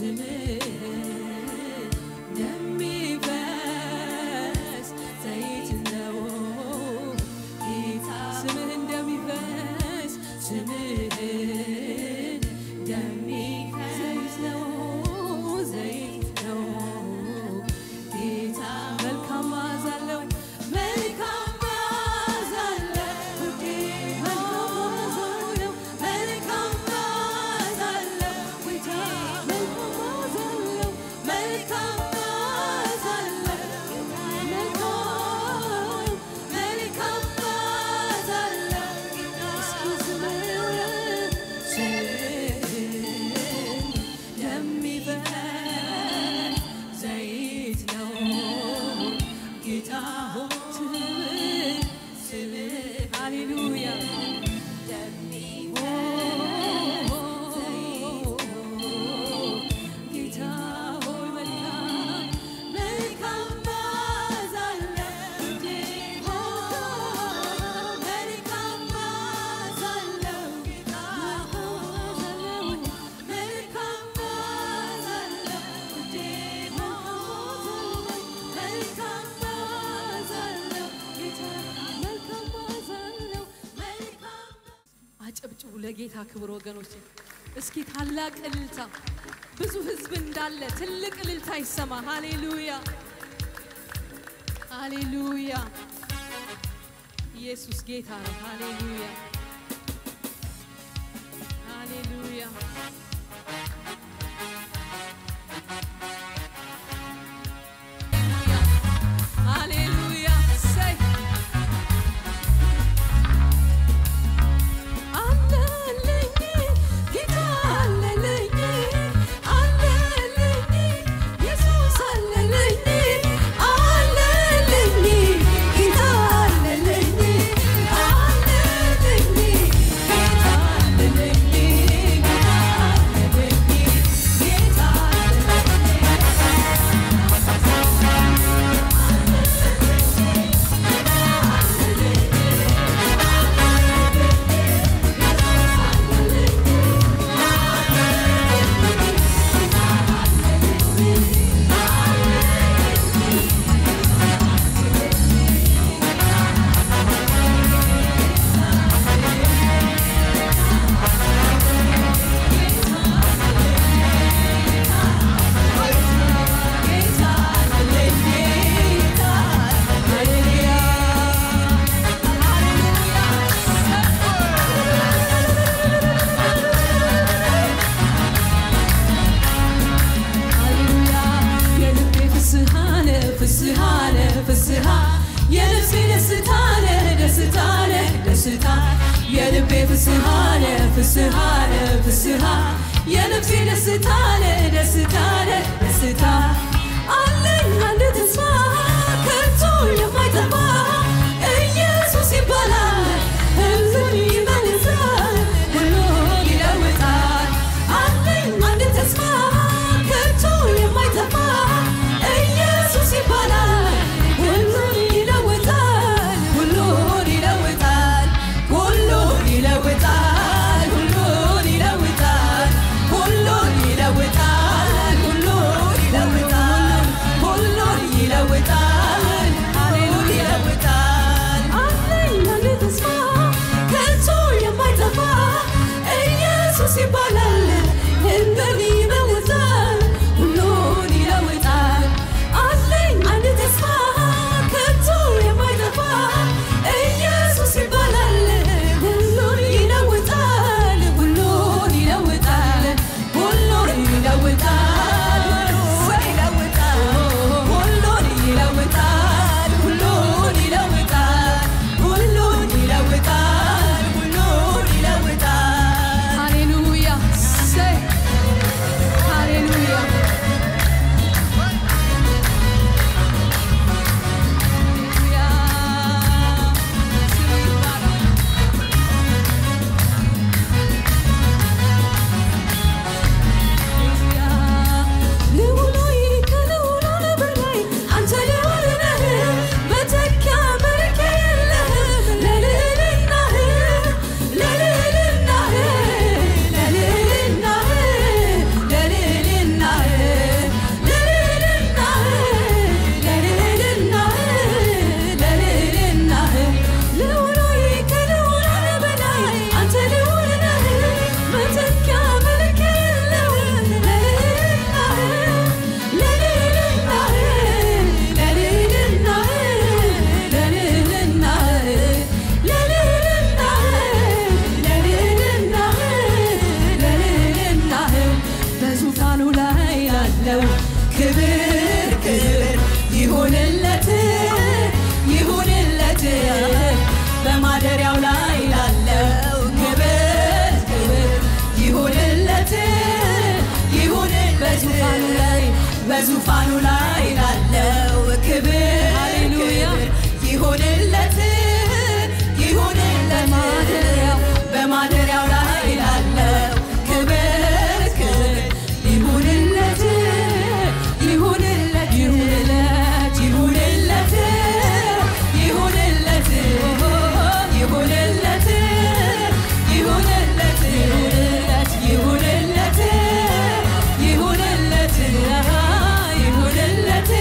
ስምህ እንደሚፈስ ዘይት ነው ጌታ ስምህ እንደሚፈስ ስምህ እንደሚፈስ ዘይት ነው ዘይት ነው ጌታ መልካም መዓዛ አለው መልካም መዓዛ አለው ውዴ መልካም መዓዛ አለው ጌታ መልካም መዓዛ አለው መልካም መዓዛ አለው መልካም መልካም መዓዛ አለው እስኪ ስምህ የሚፈስ ዘይት ነው ጌታ ሆይ ስምህ ስምህ ሃሌሉያ ጌታ ሆይ መልካም መልካም መዓዛ አለው ውዴ መልካም መዓዛ አለው ጌታ መልካም መዓዛ አለው ውዴ መልካም መዓዛ አለው ጌታ መልካም መዓዛ አለው መልካም አጨብጭቡ ለጌታ ክብር ወገኖች። እስኪ ታላቅ እልልታ፣ ብዙ ህዝብ እንዳለ ትልቅ እልልታ ይሰማ። ሃሌሉያ ሃሌሉያ። ኢየሱስ ጌታ ነው። ሃሌሉያ ሃሌሉያ። ሃሌሉያ ሰይ አለልኝ ጌታ አለልኝ አለልኝ ኢየሱስ አለልኝ አለልኝ ጌታ አለልኝ አለልኝ ጌታ አለልኝ ጌታ አለልኝ ጌታ ሃሌሉያ የልቤ ፍስሐ ነህ ፍስሐ ነህ ፍስሐ የነፍሴ ደስታ ነህ ደስታ ነህ ደስታ የልቤ ፍስሐ ነህ ፍስሐ ነህ ፍስሐ የነፍሴ ደስታ ነህ ደስታ ነህ ደስታ አለኝ አንድ ተስፋ ከቶ የማይጠፋ ኢየሱስ ይባላል ሕዝብን ይመልሳል ሁሉን ይለውጣል አለኝ አንድ ተስፋ ከቶ የማይጠፋ ኢየሱስ ይባላል ሁሉን ይለውጣል ሁሉን ይለውጣል ሁሉን ይለውጣል ሁሉን ይለውጣል ሁሉን ይለውጣል ሁሉን ይለውጣል ሁሉን ይለውጣል ሁሉን ይለውጣል አለኝ አንድ ተስፋ ከቶ የማይጠፋ ኢየሱስ ይባላል ሕዝብን ይለውጣል ሁሉን ይለውጣል አለኝ አንድ ተስፋ ከቶ የማይጠፋ ኢየሱስ ይባላል ሁሉን ይለውጣል ሁሉን ይለውጣል ሁሉን ይለውጣል ሁሉን ይለውጣል ሁሉን ይለውጣል ሁሉን ይለውጣል ሁሉን ይለውጣል ሁሉን ይለውጣል ሃሌሉያ በዙፋኑ ላይ ላለው ክብር ሃሌሉያ። ክብር ይሁንለት ይሁንለት በማደሪያው በማደሪያው ላይ ላለው ክብር ክብር ይሁንለት ይሁንለት ይሁንለት ይሁንለት ይሁንለት ይሁንለት ይሁንለት ይሁንለት ይሁንለት ይሁንለት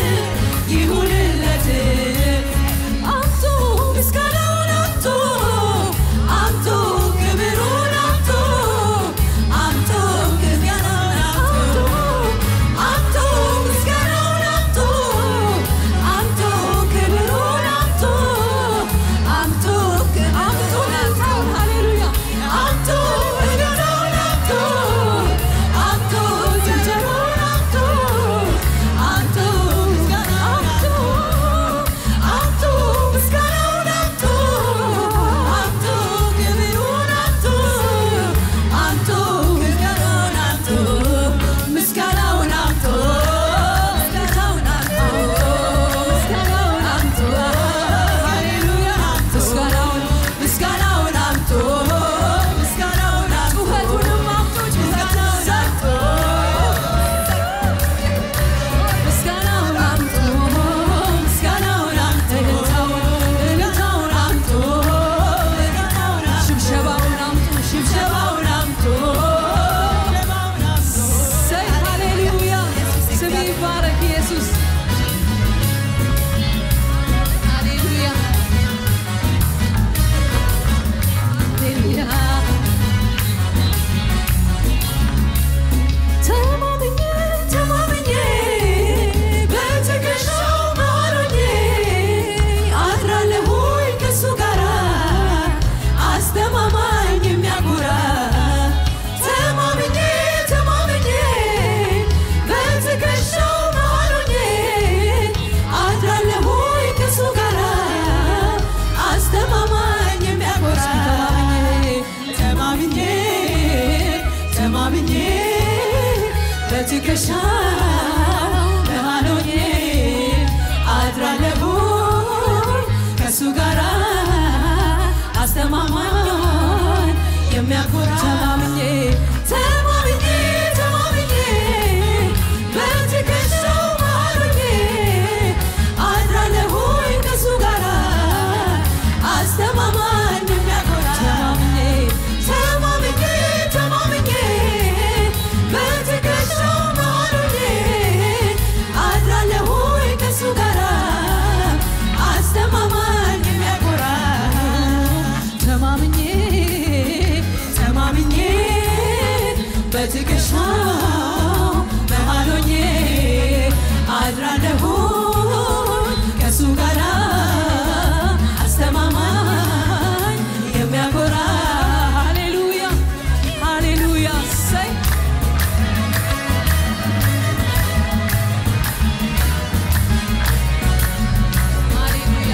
ይሁንለት አምጡ ምስጋናውን አምጡ አምጡ ክብሩን አምጡ አምጡ ምስጋናውን አምጡ አምጡ ምስጋናውን አምጡ አምጡ ክብሩን አምጡ አምጡ ክብሩን አምጡ ሃሌሉያ አምጡ ምስጋናውን አምጡ አምጡ ጭብጨባውን አምጡ አምጡ ምስጋናውን አምጡ አምጡ ምስጋናውን አምጡ አምጡ ክብሩን አምጡ አምጡ ምስጋናውን አምጡ ምስጋናውን አምጡ ምስጋናውን አምጡ ምስጋናውን አምጡ ሃሌሉያ ምስጋናውን ምስጋናውን አምጡ ምስጋናውን አምጡ ጩኸቱንም አምጡ ጩኸቱን አምጡ ምስጋናውን አምጡ ምስጋናውን አምጡ እልልታውን አምጡ ሽብሸባውን አምጡ ሽብሸባውን አምጡ ሰይ ሃሌሉያ ስም ይባረክ ኢየሱስ ሃሌሉያ ሃሌሉያ ተማምኜ ተማምኜ በትከሻው መሃል ሆኜ አድራለሁኝ ከእሱ ጋራ አስተማማኝ የሚያኮራ ተማምኜ ተማምኜ በትከሻው መሃል ሆኜ አድራለሁኝ ከእሱ ጋራ አስተማማኝ የሚያኮራ ተማምኜ ተማምኜ በትከሻው መሃል ሆኜ አድራለሁ ከእሱ ጋራ አስተማማኝ የሚያኮራ ተማምኜ ተማምኜ ተማምኜ በትከሻው መሃል ሆኜ አድራለሁ ከእሱ ጋራ አስተማማኝ የሚያኮራ ተማምኜ ተማምኜ በትከሻው መሃል ሆኜ አድራለሁ ከእሱ ጋራ አስተማማኝ የሚያኮራ ተማምኜ ተማምኜ በትከሻው መሃል ሆኜ አድራለሁ ከእሱ ጋራ አስተማማኝ የሚያኮራ ሃሌሉያ ሃሌሉያ ሰይ ሃሌሉያ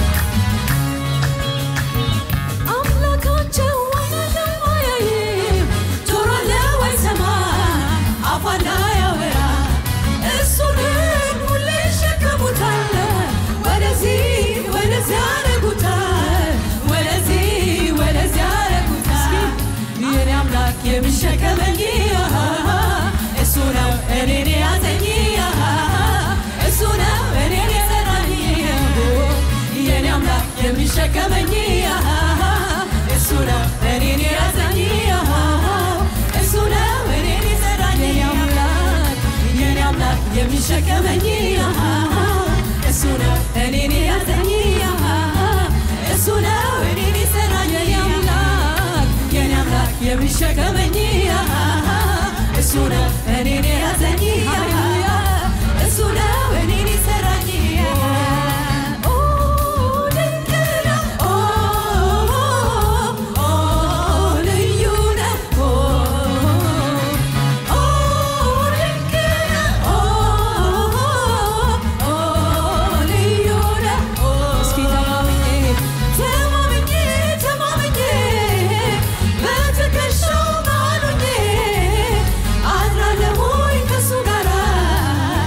አምላካቸው አይናለው አያይም ጆሮ አለው አይሰማም አፍ አለው አያወራ እሱንም ሁሌ ይሸከሙታል ወደዚህ ወደዚያ ያረጉታል ወደዚህ ወደዚያ ያረጉታል የኔ አምላክ የሚሸከመኝ እሱ ነው እኔን የያዘኝ እሱ ነው እኔን የሰራኝ የኔ አምላክ የሚሸከመኝ እሱ ነው እኔን የያዘኝ እሱ ነው እኔን የሰራኝ የኔ አምላክ የኔ አምላክ የሚሸከመኝ እሱ ነው እኔን የያዘኝ እሱ ነው እኔን የሰራኝ የኔ አምላክ የኔ አምላክ የሚሸከመኝ እሱ ነው እኔን የያዘኝ እሱ ነው እኔን የሰራኝ ኦ ድንቅ ነው ኦ ኦ ልዩ ነው ኦ ኦ ድንቅ ነው ኦ ኦ ልዩ ነው እስኪ ተማምኜ ተማምኜ ተማምኜ በትከሻው መሃል ሆኜ አድራለሁኝ ከእሱ ጋራ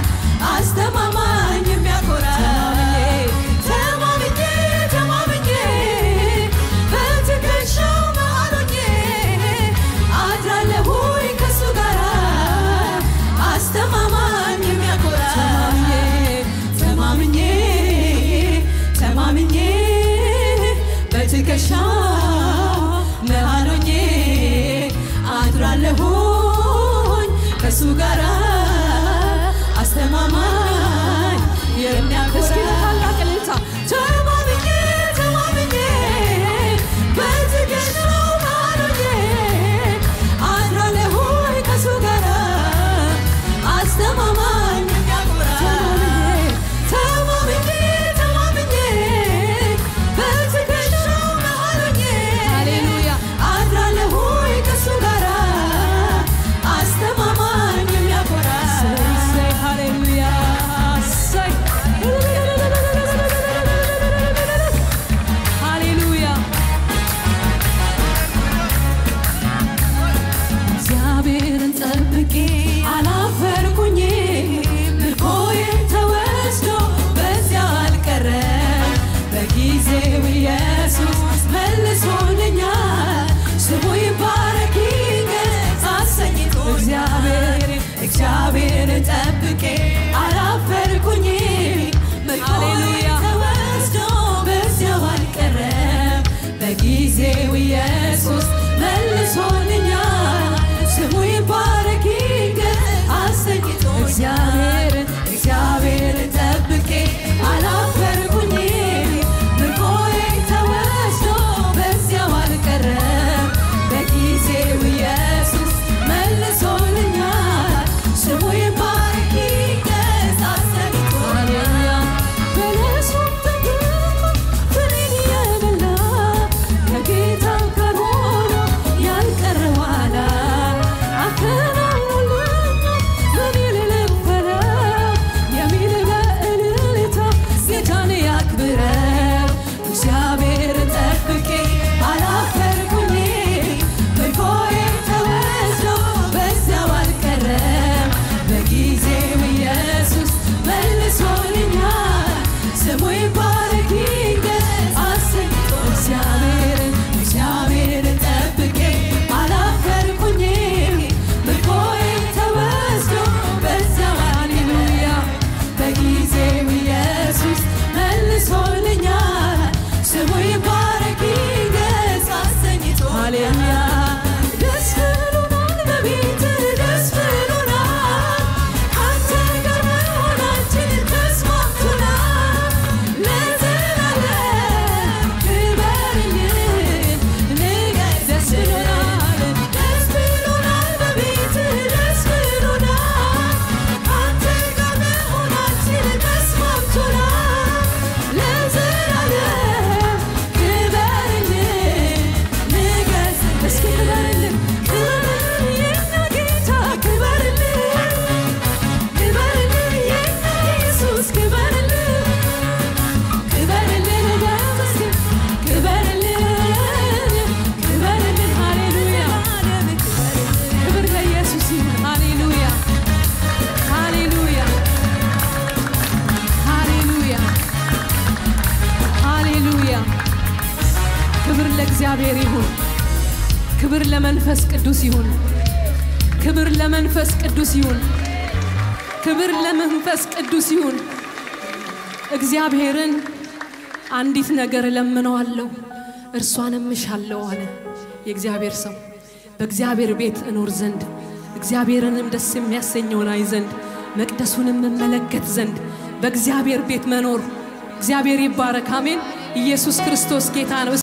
ለእግዚአብሔር ይሁን። ክብር ለመንፈስ ቅዱስ ይሁን። ክብር ለመንፈስ ቅዱስ ይሁን። ክብር ለመንፈስ ቅዱስ ይሁን። እግዚአብሔርን አንዲት ነገር እለምነዋለሁ እርሷንም እሻለሁ አለ የእግዚአብሔር ሰው። በእግዚአብሔር ቤት እኖር ዘንድ እግዚአብሔርንም ደስ የሚያሰኘውን አይ ዘንድ መቅደሱንም እመለከት ዘንድ በእግዚአብሔር ቤት መኖር እግዚአብሔር ይባረክ። አሜን። ኢየሱስ ክርስቶስ ጌታ ነው።